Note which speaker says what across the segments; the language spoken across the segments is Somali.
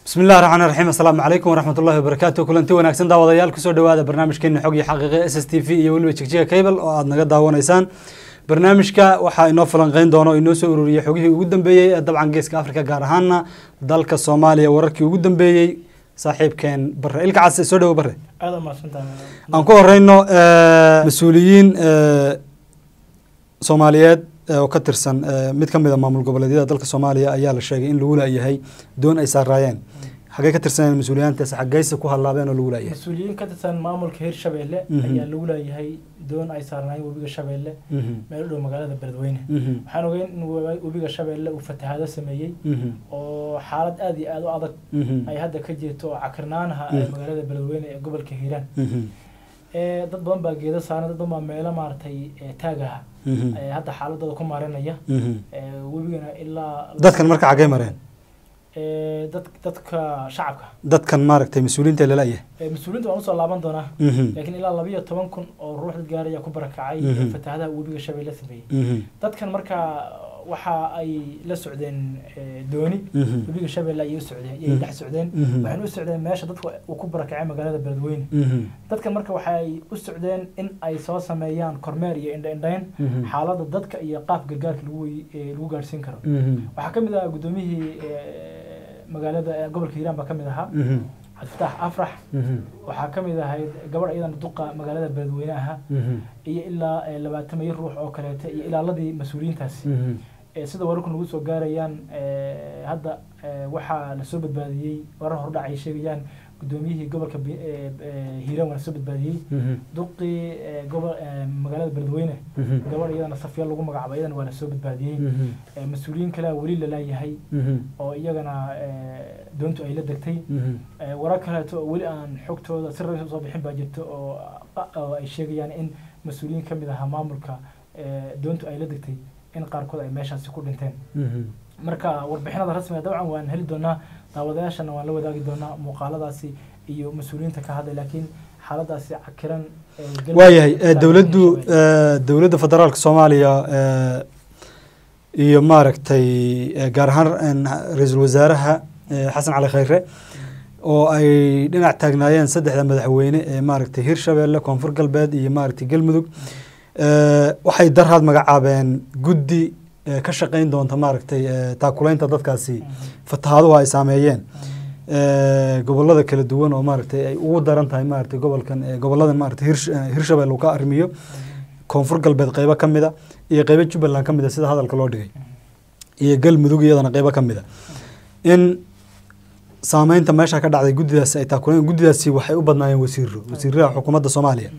Speaker 1: bismi illahi raxmaan raxiim assalaamu calaykum waraxmat ullahi wabarakaatu kulanti wanaagsan daawadayaal kusoo dhawaada barnaamijkeena xog iyo xaqiiqe s s t v iyo weliba jigjiga cable oo aada naga daawanaysaan barnaamijka waxaa inoo falanqeyn doona oo inoo soo ururiyey xogihii ugu dambeeyey ee dabcan geeska africa gaar ahaana dalka soomaaliya wararkii ugu dambeeyey saaxiibkeen bare ilka case soo dhawo bare
Speaker 2: aada umahadsantahay
Speaker 1: aan ku horeyno mas-uuliyiin soomaaliyeed oo ka tirsan mid ka mid a maamul goboleedyada dalka soomaaliya ayaa la sheegay in lagu laayahay doon ay saaraayeen xagee ka tirsaneen mas-uuliyaantaas xageyse ku hadlaabeen oo lagu laayahay
Speaker 2: mas-uuliyiin ka tirsan maamulka hirshabeelle ayaa lagu laayahay doon ay saarnaayeen webiga shabeelle meel u dhow magaalada beledweyne waxaan ogeyn in webiga shabeelle uu fatahaado sameeyey oo xaalad aada iyo aada u adag ay hadda ka jirto oo cakirnaanaha ee magaalada beledweyne ee gobolka hiiraan dad badan baa geeda saaran dad badan baa meelo maaragtay taagaha hadda xaaladooda ku maarinaya webigana ilaa
Speaker 1: dadkan marka xagee mareen
Speaker 2: dad dadka shacabka
Speaker 1: dadkan maaragtay mas-uuliyiinta lalayahay
Speaker 2: mas-uuliyiinta waan usoo laaban doonaa laakiin ilaa labiyo toban kun oo ruux dad gaaraya ku barakacay fatahaadaha webiga shabeelle sameeyey dadkan markaa waxa ay la socdeen dooni webiga shabeelle ayay u socdeen ayay dhex socdeen waxayna u socdeen meesha dadka uu ku barakacay magaalada beledweyne dadkan marka waxay u socdeen in ay soo sameeyaan kormeer iyo indha-indhayn xaaladda dadka iyo qaab gargaarka lagu lagu gaadhsiin karo waxaa ka mid ah guddoomiyihii magaalada gobolka hiiraan baa ka mid ahaa cabdifatax afrax waxaa ka mid ahayd gabadh iyadana duqa magaalada beledweyne aha iyo ilaa labaatan iyo ruux oo kaleeta iyo ilaaladii mas-uuliyiintaasi sida wararku nagu soo gaarayaan hadda waxaa lasoo badbaadiyey warar hordhac ay sheegayaan guddoomiyihii gobolka hiiraan waa lasoo badbaadiyey duqii gobol magaalada beledweyne gabadh iyadana safya lagu magacaabo iyadana waa lasoo badbaadiyey mas-uuliyiin kalea weli lalaayahay oo iyagana doontu ay la degtay warar kaleeto oo weli aan xogtooda si rasmi usoo bixin baa jirta oo ay sheegayaan in mas-uuliyiin ka mid ahaa maamulka doontu ay la degtay in qaarkood ay meeshaasi ku dhinteen marka warbixinada rasmiga dabcan waan heli doonaa daawadayaashana waan la wadaagi doonaa muuqaaladaasi iyo mas-uuliyiinta ka hadlay laakiin xaaladaasi cakiran
Speaker 1: waayahay dowladdu dowladda federaalka soomaaliya iyo maaragtay gaar ahaan ra-iisul wasaaraha xasan cali khayre oo ay dhinac taagnaayeen saddexda madaxweyne ee maaragtay hirshabeelle koonfur galbeed iyo maaragtay galmudug waxay daraad magacaabeen guddi ka shaqeyn doonta maaragtay taakuleynta dadkaasi fatahaaduhu ay saameeyeen gobolada kala duwan oo maaragtay ay ugu daran tahay maaragtay gobolkan goboladan maaragtay hirshabelle uu ka arrimiyo koonfur galbeed qeybo ka mida iyo qeybo jubbaland ka mida sida hadalka loo dhigay iyo galmudug iyadana qeybo ka mida in saameynta meesha ka dhacday guddidaasi ay taakuleen guddidaasi waxay u badnaayeen wasiiro wasiirada xukuumadda soomaaliya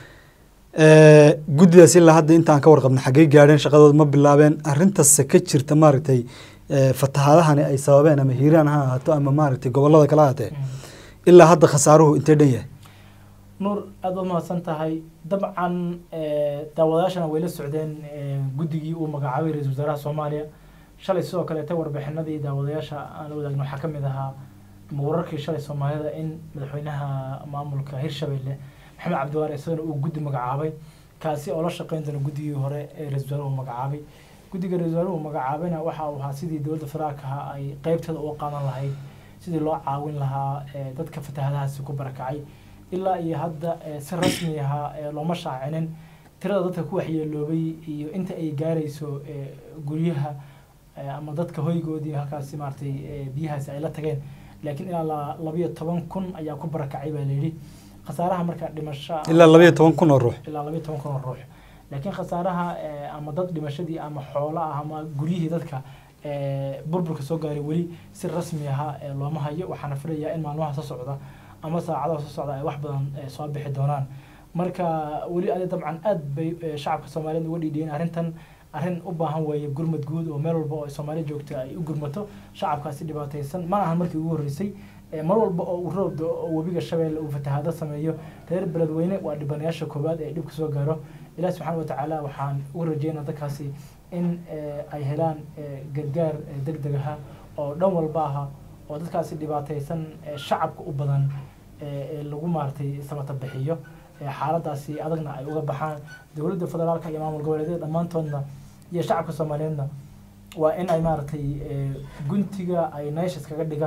Speaker 1: guddidaas ilaa hadda intaan ka warqabna xaggey gaadheen shaqadooda ma bilaabeen arintase ka jirta maaragtay fatahaadahani ay sababeen ama hiiraan ha ahaato ama maaragtay gobolada kala ahaatee ilaa hadda khasaaruhu intee dhan yahay
Speaker 2: nuur aada u mahadsan tahay dabcan daawadayaashana way la socdeen guddigii uu magacaabay ra-isul wasaaraha soomaaliya shalay sidoo kaleeta warbixinadii daawadayaasha aan la wadaagno waxaa ka mid ahaa wararkii shalay soomaalida in madaxweynaha maamulka hirshabelle maxamed cabdiwaare isagana uu guddi magacaabay kaasi oo la shaqeyn doona guddigii hore ee ra-isul wasaaruhu magacaabay guddiga ra-isul wasaaruhu magacaabayna waxa uu ahaa sidii dowladda federaalkaha ay qeybteeda uga qaadan lahayd sidii loo caawin lahaa dadka fatahadahaasi ku barakacay ilaa iyo hadda si rasmi ahaa looma shaacinin tirada dadka ku waxyeeloobay iyo inta ay gaarayso guryaha ama dadka hoygoodii halkaasi maaragtay biyahaasi ay la tageen laakiin ilaa labayo toban kun ayaa ku barakacay baa layidhi khasaaraha marka dhimasho
Speaker 1: ilaa labayo toban kun oo ruux
Speaker 2: ilaa labayo toban kun oo ruux laakiin khasaaraha ama dad dhimashadii ama xoolo ah ama guryihii dadka burburka soo gaaray weli si rasmi aha looma hayo waxaana filayaa in maalmaha soo socda ama saacadaha soo socda ay wax badan soo bixi doonaan marka weli adi dabcan aad bay shacabka soomaaliyeed uga dhiidhiyeen arrintan arrin u baahan weeye gurmad guud oo meel walba oo soomaaliya joogta ay u gurmato shacabkaasi dhibaataysan mana ahan markii ugu horreysay mar walba oo uu roob oo webiga shabeelle uu fatahaado sameeyo reer beledweyne waa dhibanayaasha koowaad ee dhibka soo gaaro ilaah subxaana watacaala waxaan ugu rajeynaa dadkaasi in ay helaan gargaar deg deg aha oo dhan walba aha oo dadkaasi dhibaataysan shacabka u badan ee lagu maaragtay samata bixiyo xaaladaasi adagna ay uga baxaan dowladda federaalka iyo maamul goboleedyada dhammaantoodna iyo shacabka soomaaliyeedna waa in ay maaragtay guntiga ay neeshas kaga dhigaan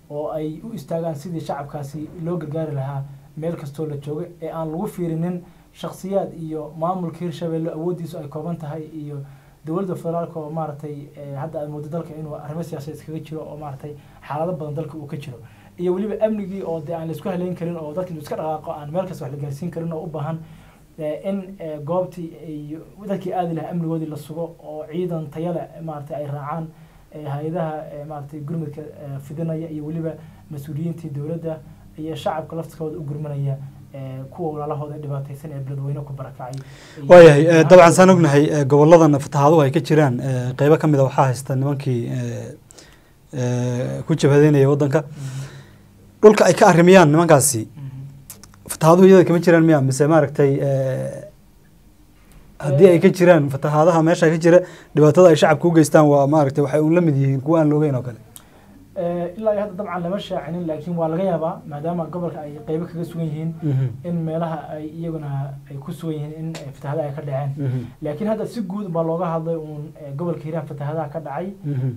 Speaker 2: oo ay u istaagaan sidii shacabkaasi loo gargaari lahaa meel kastoo la jooga ee aan lagu fiirinin shaksiyaad iyo maamulka hirshabelle awooddiisu ay kooban tahay iyo dowladda federaalka oo maaragtay hadda aad moodo dalka inuu arrimo siyaasadeed iskaga jiro oo maaragtay xaalado badan dalka uu ka jiro iyo weliba amnigii oo dee aan laisku haleyn karin oo dadka iska dhaqaaqo aan meel kasta wax la gaarsiin karin oo u baahan in goobtii iyo dadkii aadi lahaa amnigoodii la sugo oo ciidan tayale maaragtay ay raacaan hay-adaha maaragtay gurmudka fidinaya iyo weliba mas-uuliyiintii dowladda iyo shacabka laftikooda u gurmanaya kuwa walaalahooda dhibaataysan ee beledweyne ku barakacay
Speaker 1: waayahay dabcan saan ognahay goboladan fatahaaduhu ay ka jiraan qeybo kamid a waxaa haysta nimankii ku jabhadeynaya waddanka dhulka ay ka arrimiyaan nimankaasi fatahaaduhu iyada kama jiraan miya mise maaragtay haddii ay ka jiraan fatahaadaha meesha ka jira dhibaatada ay shacabka u geystaan waa maaragtay waxay un la mid yihiin kuwa aan loogeyn oo kale
Speaker 2: ilaa iyo hadda dabcan lama shaacinin laakiin waa laga yaabaa maadaama gobolka ay qeybo kaga sugan yihiin in meelaha ay iyaguna ay ku sugan yihiin in fatahadaha ay ka dhaceen laakiin hadda si guud baa looga hadlay uun gobolka hiiraan fatahadaha ka dhacay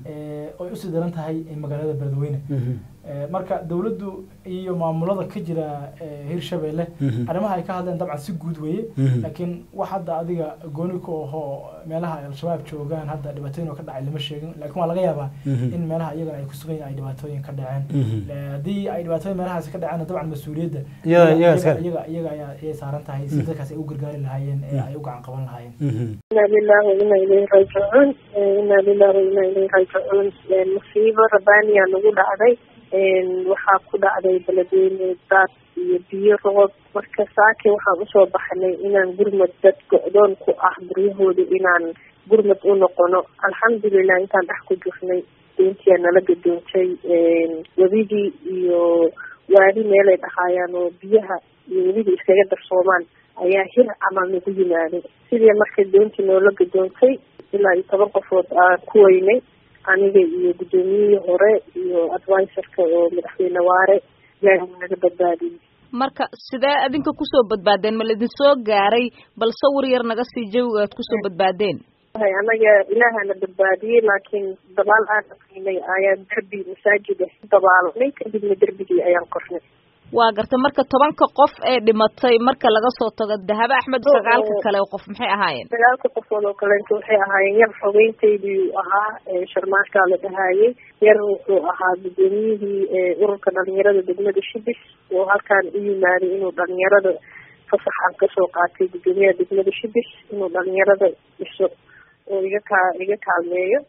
Speaker 2: oy usii daran tahay magaalada beledweyne marka dowladdu iyo maamulada ka jira hirshabelle arrimaha ay ka hadleen dabcan si guud weeye laakiin wax hadda adiga gooni ku ahoo meelaha al-shabaab joogaan hadda dhibaatooyin oo ka dhacay lama sheegin laakiin waa laga yaabaa in meelaha iyagana ay ku sugan yihin ay dhibaatooyin ka dhaceen haddii ay dhibaatooyin meelahaasi ka dhaceen dabcan mas-uuliyadda iyaga iyaga ayaa ayay saaran tahay si dadkaas ay u gargaari lahaayeen ee ay u gacan qaban lahaayeen
Speaker 3: ina lillahi wa ina ilayhi raajicuun ina lillahi wa ina ilayhi raajicuun musiibo rabbaaniyaa nagu dhacday waxaa ku dhacday beledweyne daad iyo biyo roob marka saake waxaan usoo baxnay inaan gurmad dad go-doon ku ah guryahooda inaan gurmad u noqono alxamdulilah intaan dhex ku jirnay doontiyaa nala gadoontay webigii iyo waadi meelay dhahaayaan oo biyaha iyo webigii iskaga darsoomaan ayaa hir camal nagu yimaaday sidii marka doontii noola gadoontay ilaa iyo toban qofood aan ku weynay aniga iyo guddoomiyihii hore iyo advisorka oo madaxweyne waare ilaahay naga badbaadiyey
Speaker 4: marka sidee adinka kusoo badbaadeen ma laidin soo gaaray bal sawir yar naga sii jawiga aad kusoo badbaadeen
Speaker 3: anaga ilaahana badbaadiyey laakiin dabaal aan aqinay ayaan derbi masaajid ah dabaalanay kadibna derbigii ayaan kornay
Speaker 4: waa gartay marka tobanka qof ee dhimatay marka laga soo tago dahabo axmed sagaalka kale qof maxay ahaayeen
Speaker 3: sagaalka qofood oo kaleento waxay ahaayeen yar xogeyntaydii ahaa sharmaarkaa la dhahaayey yar wuxuu ahaa guddoomiyihii ururka dhalinyarada degmada shibis oo halkaan u yimaaday inuu dhalinyarada fasaxan kasoo qaatay guddoomiyaha degmada shibis inuu dhalinyarada dhiso oo iga kaa iga kaalmeeyo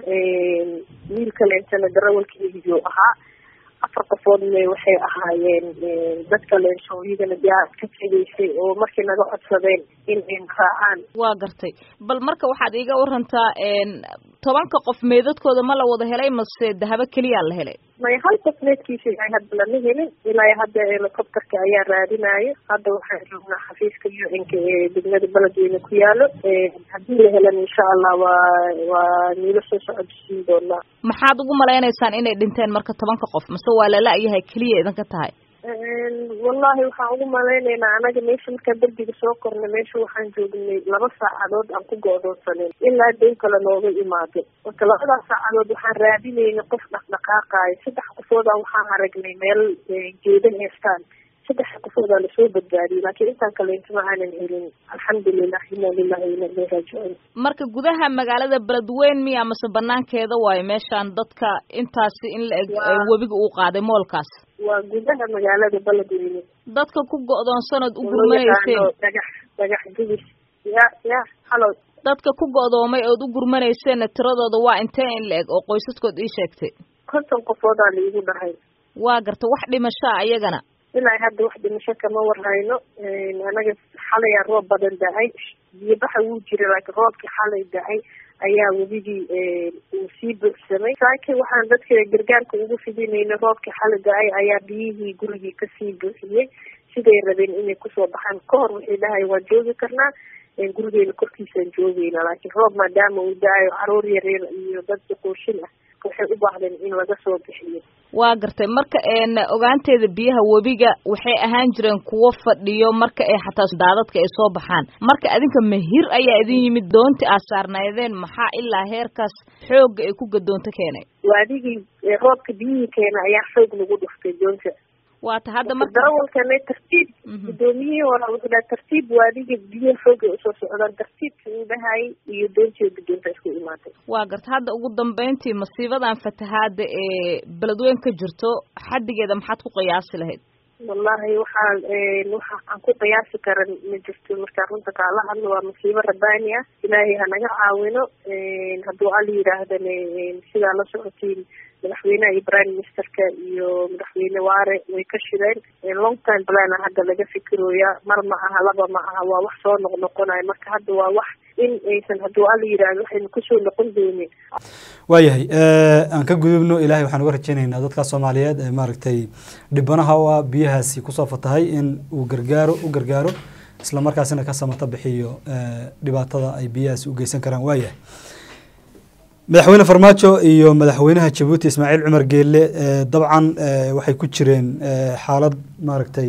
Speaker 3: wiil kaleentana darawalkeygiyuu ahaa afar qofoodna waxay ahaayeen dadka leensooyadana diyaarad ka tegaysay oo markii naga codsadeen in ay raacaan
Speaker 4: waa gartay bal marka waxaad iiga warantaa tobanka qof meedadkooda ma la wada helay mase dahabo keliyaa la helay
Speaker 3: may hal qof meedkiisa ilaa hadda lama helin ilaa hadda helicopterka ayaa raadinayo hadda waxaan joognaa xafiiska u n-ka ee degmada beledweyne ku yaalo haddii la helan insha allah waa waa niilo soo socodsiin doonaa
Speaker 4: maxaad ugu malaynaysaan inay dhinteen marka tobanka qof mase waa lala-yahay keliya idinka tahay
Speaker 3: wallahi waxaan ugu malaynaynaa anaga meesha markaan derbiga soo kornay meesha waxaan joognay laba saacadood aan ku go-doonsaneyn ilaa dow kale nooga imaado marka labadaas saacadood waxaan raadinaynay qof dhaqdhaqaaqaayo saddex qofoodaa waxaan aragnay meel geeda heestaan saddex qofoodaa lasoo badbaadiyey laakiin intaan kaleento ma aanan helin alxamdulilah ina lilahi ina ilay raajicuun
Speaker 4: marka gudaha magaalada beledweyn miya mase banaankeeda waayo meeshaan dadka intaasi in la eg webiga uu qaaday moolkaas
Speaker 3: waa gudaha magaalada beledweyne
Speaker 4: dadka ku go-doonsanood u gurmanayseen
Speaker 3: dhagax dhagax gubis ya ya halo
Speaker 4: dadka ku go-doomay ood u gurmanayseena tiradooda waa intee in la eg oo qoysaskood ii sheegtay
Speaker 3: konton qofoodaa laigu dhahay
Speaker 4: waa garta wax dhimashaa iyagana
Speaker 3: ilaa hadda wax dhimasho kama warhayno anaga xalayaa roob badan da-ay biyobaxa wuu jira laakiin roobkii xalay da-ay ayaa webigii uu sii buuxsamay saaki waxaan dadka gargaarka ugu fidinayna roobkii xalay da-ay ayaa biyihii gurigii kasii buuxiyey siday rabeen inay kusoo baxaan ka hor waxay dhahay waan joogi karnaa gurigeena korkiisaan joogeyna laakiin roob maadaama uu da-ayo caruur yaryar iyo dad duquushin ah waxay u baahdeen in laga soo bixiyo
Speaker 4: waa gartay marka ogaanteeda biyaha webiga waxay ahaan jireen kuwo fadhiyo marka ay xataa daadadka ay soo baxaan marka adinka mahir ayaa idin yimid doonti aad saarnaydeen maxaa ilaa heerkaas xoogga ay ku gadoonto keenay
Speaker 3: waadigii roobka biyihii keena ayaa xoog lagu dhuftay doonta
Speaker 4: waata hadda marka
Speaker 3: darawalkana tartiib gudoomiyihii hore wuxuu dhaha tartiib waadiga biyaha xooga usoo socdaan tartiibkii uu dhahayay iyo doontii gudoonta isku imaatay
Speaker 4: waa garta hadda ugu dambeyntii masiibadan fatahaada ee beledweyn ka jirto xaddigeeda maxaad ku qiyaasi lahayd
Speaker 3: wallahi waxaan waxa aan ku qiyaasi karan ma jirto markaa runta kaala hadlo waa masiibo rabbaani ah ilaahay hanaga caawino hadduu al yidhaahdane sidaa la socotiin madaxweynaha iyo prime ministerka iyo madaxweyne waare way ka shireen long time plana hadda laga fikirooya mar ma aha laba ma aha waa wax soo noqnoqonayo marka hadda waa wax in aysan hadduu al yidhaahdo waxaynu kusoo noqon doonin
Speaker 1: waayahay aan ka gudubno ilahay waxaan uga rajeynaynaa dadka soomaaliyeed ee maaragtay dhibanaha u ah biyahaasi kusoo fatahay in uu gargaaro u gargaaro isla markaasina ka samata bixiyo dhibaatada ay biyahaasi u geysan karaan waayahay madaxweyne farmaajo iyo madaxweynaha jabuuti ismaaciil cumar geelle dabcan waxay ku jireen xaalad maaragtay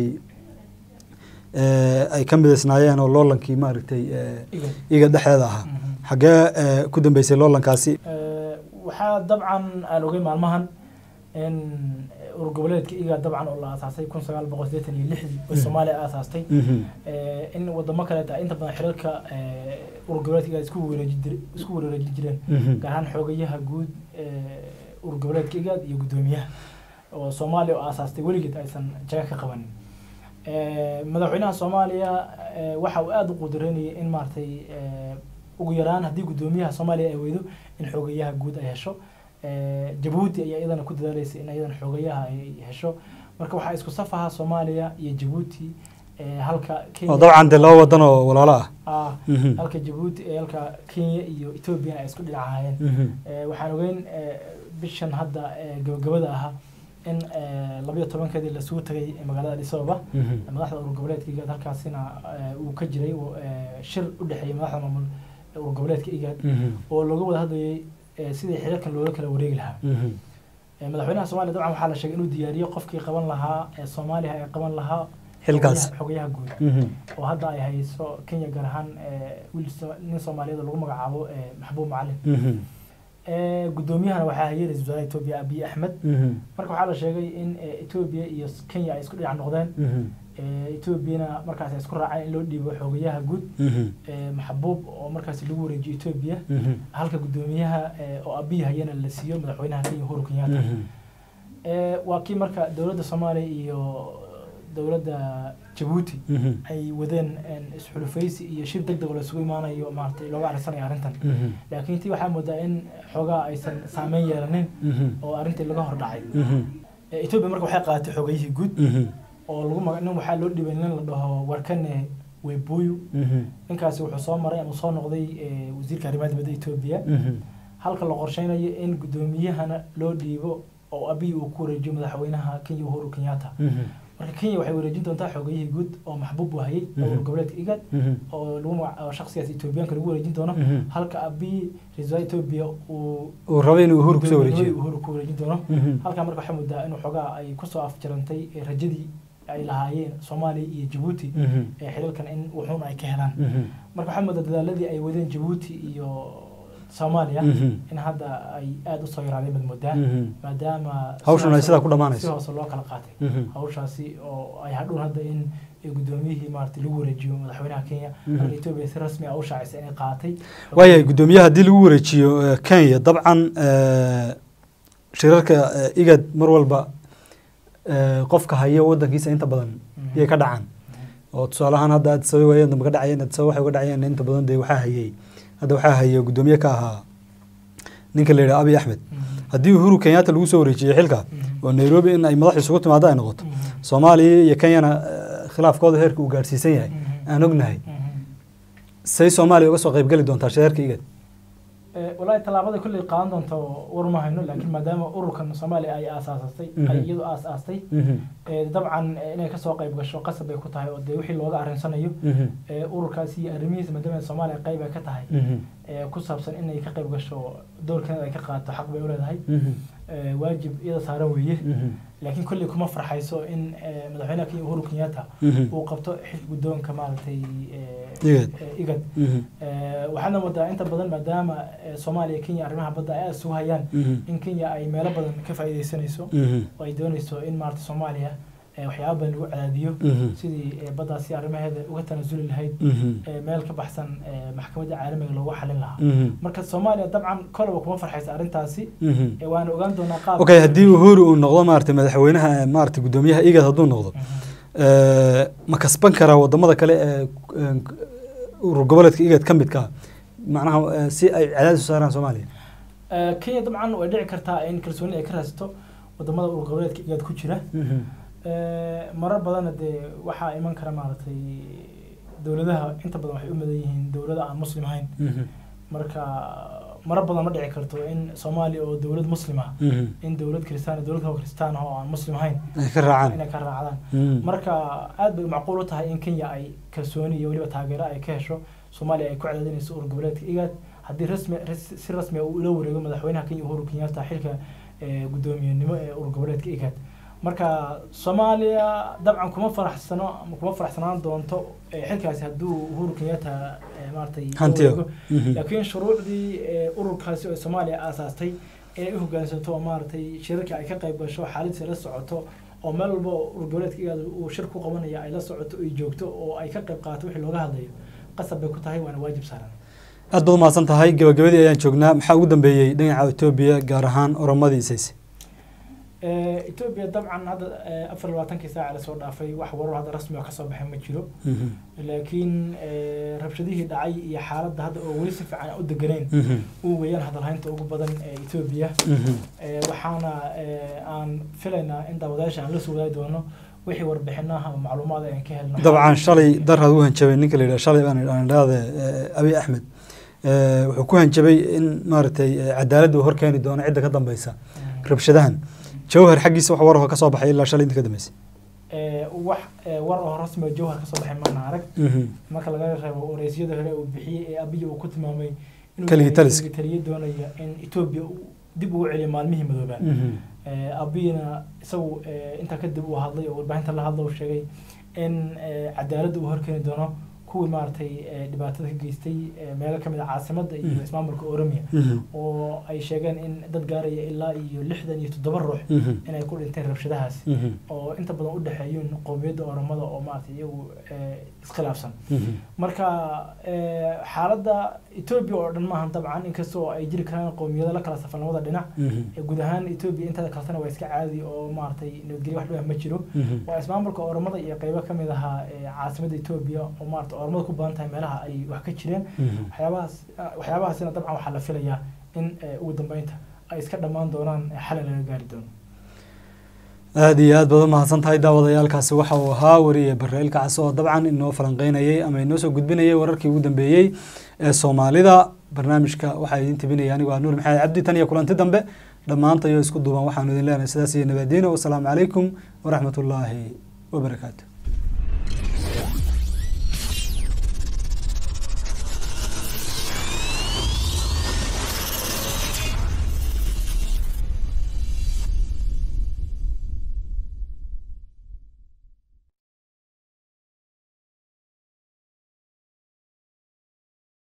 Speaker 1: ay ka midaysnaayeen oo loolankii maaragtay iga dhexdeeda ahaa xaggee ku dambeysay loolankaasi
Speaker 2: waxaa dabcan aan ogay maalmahan in urur goboleedka iga dabcan oo la aasaasay kun sagaal boqol sideetan iyo lixdii oo soomaaliya aasaastay in wadamo kaleeta inta badan xiriirka urur goboleedka iga isku wareeji jir isku wareejin jireen gaar ahaan xoogayaha guud urur goboleedka igaad iyo guddoomiyaha oo soomaaliya oo aasaastay weligeed aysan jaga ka qabanin madaxweynaha soomaaliya waxa uu aada u qudureynayay in maaragtay ugu yaraan haddii guddoomiyaha soomaaliya ay weydo in xoogayaha guud ay hesho jabuuti ayaa iyadana ku dadaalaysa in iyadana xoogayaha ay hesho marka waxaa isku safaha soomaaliya iyo jabuuti halka
Speaker 1: oo dabcan dee laba wadan oo walaalo ah
Speaker 2: ah halka jabuuti halka kenya iyo ethoobiana ay isku dhinacaayeen waxaan ogeyn bishan hadda gabagabada ahaa in labayo tobankeedii lasugu tagay magaalada addis ababa madaxda urur goboleedka igaad halkaasina uu ka jiray shir u dhexeeyay madaxda maamul urur goboleedka igaad oo looga wada hadlayay sidii xiriirkan loola kala wareegi lahaa madaxweynaha soomaliya dabcan waxaa la sheegay inuu diyaariyo qofkii qaban lahaa ee soomaaliya ay qaban lahaa
Speaker 1: xilkaas
Speaker 2: xogayaha guud oo hadda ay hayso kenya gaar ahaan wiil nin soomaaliyeed oo lagu magacaabo maxbuub macalin guddoomiyahana waxaa hayay ra-isul wasaaraha etoobiya abiy axmed marka waxaa la sheegay in etoobiya iyo kenya ay isku dhinac noqdeen etoobiyana markaas ay isku raaceen in loo dhiibo xoogayaha guud maxbuub oo markaas lagu wareejiyo etoobiya halka guddoomiyaha oo abiy hayana la siiyo madaxweynaha kenya uhuru kenyatta waa kii marka dowladda soomaaliya iyo dowladda jabuuti ay wadeen isxulufaysi iyo shir deg deg oo laisugu imaanayo maaragtay looga arisanayo arrintan laakiin tii waxaa moodaa in xoogaa aysan saameyn yeelanin oo arrintii laga hor dhacay etoobiya marka waxay qaadatay xoogayihii guud oo lagu maga nin waxaa loo dhibay nin la dhaho warkane webuyu ninkaasi wuxuu soo maray ama soo noqday wasiirka arrimaha dibadda etoobiya halka la qorsheynayo in guddoomiyahana loo dhiibo oo abiy uu ku wareejiyo madaxweynaha kenya uhuru kenyatta marka kenya waxay wareejin doontaa xoogayihii guud oo maxbuub u hayay urur goboleedka igad oo lagu magac shaksigaas etoobiyaanka lagu wareejin doono halka abiy ra-iisul etoobiya uu
Speaker 1: uu rabay inuu uhuru kusoo wareejiyo
Speaker 2: uhuru ku wareejin doono halkaa marka waxay moodaa inuu xoogaa ay kusoo afjarantay rajadii ay lahaayeen soomaaliya iyo jabuuti ee xiriirkan in wuxuun ay ka helaan marka waxaa moodaa dadaaladii ay wadeen jabuuti iyo soomaaliya in hadda ay aada usoo yaraadeen bad moodaa maadaama
Speaker 1: hawshan ay sidaa ku dhamaanayso
Speaker 2: si hoose loo kala qaatay hawshaasi oo ay hadhown hadda in guddoomiyihii maaragtay lagu wareejiyo madaxweynaha kenya halka etoobiya si rasmi ah u shaacisa inay qaatay
Speaker 1: waayahay guddoomiyaha haddii lagu wareejiyo kenya dabcan shirarka igad mar walba qofka haya wadankiisa inta badan iyay ka dhacaan oo tusaale ahaan hadda addis ababa waayeen dambe ka dhacayeen addis ababa waxay uga dhacayeen inta badan dee waxaa hayay hadda waxaa hayay guddoomiye ka ahaa ninka la yidhaha abiy axmed haddii uhuru kenyatta lagu soo wareejiyey xilka oo nairobi in ay madax isugu timaado ay noqoto soomaaliya iyo kenyana khilaafkooda heerka uu gaadhsiisan yahay aan ognahay say soomaaliya uga soo qaybgeli doontaa shirarka igad
Speaker 2: walahi tallaabada kolley qaadan doonto war ma hayno laakiin maadaama ururkan soomaaliya ay aasaasatay ay iyadu aas aastay Eh, dabcan eh, inay kasoo qayb gasho qasab bay ku tahay oo dee wixii looga arrinsanayo
Speaker 1: Mhm.
Speaker 2: eh, ururkaasi iyo arrimihiisa maadaama soomaaliya qayb ay ka tahay
Speaker 1: Mhm.
Speaker 2: eh, ku saabsan inay ka qayb gasho doorkeeda ay ka qaadato xaq bay u leedahay
Speaker 1: Mhm.
Speaker 2: Eh, waajib iyada saaran weeye
Speaker 1: Mhm.
Speaker 2: laakiin kolley kuma farxayso in eh, madaxweynaha kenya uhuru kenyatta
Speaker 1: Mhm.
Speaker 2: uu qabto xilka guddoonka maaragtay eh,
Speaker 1: Igad.
Speaker 2: eh, igad
Speaker 1: Mhm.
Speaker 2: Eh, waxaadna moodaa inta badan maadaama eh, soomaaliya iyo kenya arrimaha badda ay aada isugu hayaan
Speaker 1: Mhm.
Speaker 2: in kenya ay meelo badan ka faa'iidaysanayso
Speaker 1: Mhm.
Speaker 2: oo ay doonayso in maarata soomaaliya eh, waxyaaba badan lagu cadaadiyo
Speaker 1: Mhm.
Speaker 2: sidii eh, baddaasi arrimaheeda uga tanasuli lahayd
Speaker 1: Mhm.
Speaker 2: eh, meel ka baxsan eh, maxkamadda caalamiga loogu xalin lahaa
Speaker 1: Mhm.
Speaker 2: marka soomaaliya dabcan kolaba kuma farxaysa arrintaasi
Speaker 1: Mhm.
Speaker 2: eh, waana ogaan doonaa qaab
Speaker 1: okay haddii uhuru uu noqdo maaragtay madaxweynaha eh, maaragtay guddoomiyaha igad hadduu noqdo eh, ma kasban karaa wadamada kale ee eh, urur goboleedka igad ka midka ah macnaha eh, si ay cadaadis u saaraan soomaaliya
Speaker 2: Eh, kenya dabcan way dhici kartaa in kalsooni ay ka raadsato wadamada urur goboleedka igaad ku jira
Speaker 1: Mhm.
Speaker 2: Eh, marar badanna dee waxaa iman kara maaragtay dowladaha inta badan waxay u madan yihiin dowlada aan muslim ahayn
Speaker 1: Mhm.
Speaker 2: marka marar badan ma dhici karto in soomaaliya oo dowlad muslim ah
Speaker 1: Mhm.
Speaker 2: in dowlad kristaan dowlad kaloo kristaan ah oo aan muslim ahayn
Speaker 1: ay ka raacaan
Speaker 2: inay ka raacdaan
Speaker 1: Mhm.
Speaker 2: marka aad bay macquul u tahay in kenya ay kalsooni iyo weliba taageero ay ka hesho soomaaliya ay ku cadaadinayso urur goboleedka igaad haddii rasmi ras- si rasmi ah uu ula wareego madaxweynaha kenya uhuru kenyatta xilka eh, guddoomiyenimo ee urur goboleedka igaad marka soomaaliya dabcan kuma faraxsano ama kuma faraxsanaan doonto eh, xilkaasi hadduu uhuru kenyatta eh, maaragtay la
Speaker 1: Hantiyo.
Speaker 2: wareego.
Speaker 1: Mhm.
Speaker 2: laakiin shuruucdii eh, ururkaasi oo soomaaliya aasaastay inay u hoggaansanto oo maaragtay shirarka ay ka qayb gasho xaaladsi la socoto oo meel walba oo urur goboleedka igaada uu shir ku qabanaya ay la socoto ay joogto oo ay ka qayb qaadato wixii looga hadlayo qasab bay ku tahay waana waajib saaran
Speaker 1: aad baad umahadsan tahay gabagabadii ayaan joognaa maxaa ugu dambeeyey dhinaca etoobiya gaar ahaan oromadii isayse
Speaker 2: Eh, etoobiya dabcan hadda eh, afar iyo labaatankii saaca lasoo dhaafay wax warar hadda rasmi oo kasoo baxay ma jiro
Speaker 1: Mhm.
Speaker 2: laakiin eh, rabshadihii dhacay iyo xaaladda hadda oo weli si fiican aan u deganeyn
Speaker 1: Mhm.
Speaker 2: uu weeyaan hadalhaynta ugu badan ee etoobiya
Speaker 1: Mhm.
Speaker 2: Eh, waxaana eh, aan filaynaa in daawadayaasha aan la soo wadaagi doono wixii warbixinaha ama macluumaad aan ka helno
Speaker 1: dabcan shalay daraad u hanjabay ninka la yidhaha shalay baan aan idhaahde abiy axmed Eh, wuxuu ku hanjabay in maaragtay eh, cadaaladda uu horkeeni doono cidda ka dambeysa
Speaker 2: Mm.
Speaker 1: rabshadahan jawhar xaggiisa wax war oo ka soo baxay ilaa shalay inta ka dambeysay
Speaker 2: Eh, wax eh, war oo rasmi oo jawhar kasoo baxay maana arag
Speaker 1: Mhm.
Speaker 2: marka laga reebo wareysyada hore uu bixiyey ee abiy uu ku tilmaamay inuu
Speaker 1: Keligii
Speaker 2: yahay
Speaker 1: taliska.
Speaker 2: keligii taliye doonaya in etoobiya uu dib ugu celiyo maalmihii madoobaa
Speaker 1: Mhm.
Speaker 2: Eh, abiyna isagu eh, intaa kadib uu hadlay oo warbaahinta la hadla uu sheegay in eh, cadaaladda uu horkeeni doono kuwii maaragtay eh, dhibaatada ka geystay eh, meelo kamid a caasimadda iyo
Speaker 1: Mhm.
Speaker 2: ismaamulka oromia
Speaker 1: Mhm.
Speaker 2: oo ay sheegeen in dad gaaraya ilaa iyo lixdan iyo toddoba ruux
Speaker 1: Mhm.
Speaker 2: inay ku dhinteen rabshadahaas
Speaker 1: Mhm.
Speaker 2: oo inta badan u dhexeeyeen qowmiyadda oromada oo maaragtay iyagu eh, iskhilaafsan
Speaker 1: Mhm.
Speaker 2: marka eh, xaaladda etoobiya oo dhan maahan dabcan inkastoo ay jiri karaan qowmiyado la kala safan labada dhinac
Speaker 1: Mhm.
Speaker 2: Eh, guud ahaan etoobiya inteeda kaletana waa iska caadi oo maaragtay nabadgelyo wax dhibah ma jiro
Speaker 1: Mhm.
Speaker 2: waa ismaamulka oromada iyo qeybo ka mid ahaa eh, caasimadda etoobiya oo maarata oromada ku badan tahay meelaha ay wax ka jireen
Speaker 1: Mhm.
Speaker 2: waxyaabahaas ah, waxyaabahaasina dabcan waxaa la filayaa in eh, ugu dambeynta ay iska dhammaan doonaan eh, xalay laga gaari doono
Speaker 1: aada iyo aad baad u mahadsan tahay daawadayaalkaasi waxa uu ahaa wariye bareel kacsi oo dabcan inoo falanqeynayay ama inoo soo gudbinayay wararkii ugu dambeeyey ee soomaalida barnaamijka waxaa idin tibinaya anigu ah nuur maxamed cabdi tan iyo kulanti dambe dhammaantayo isku duuban waxaanu idin leenahay sidaas iyo nabadiino wasalaamu calaykum waraxmat ullaahi wabarakaatu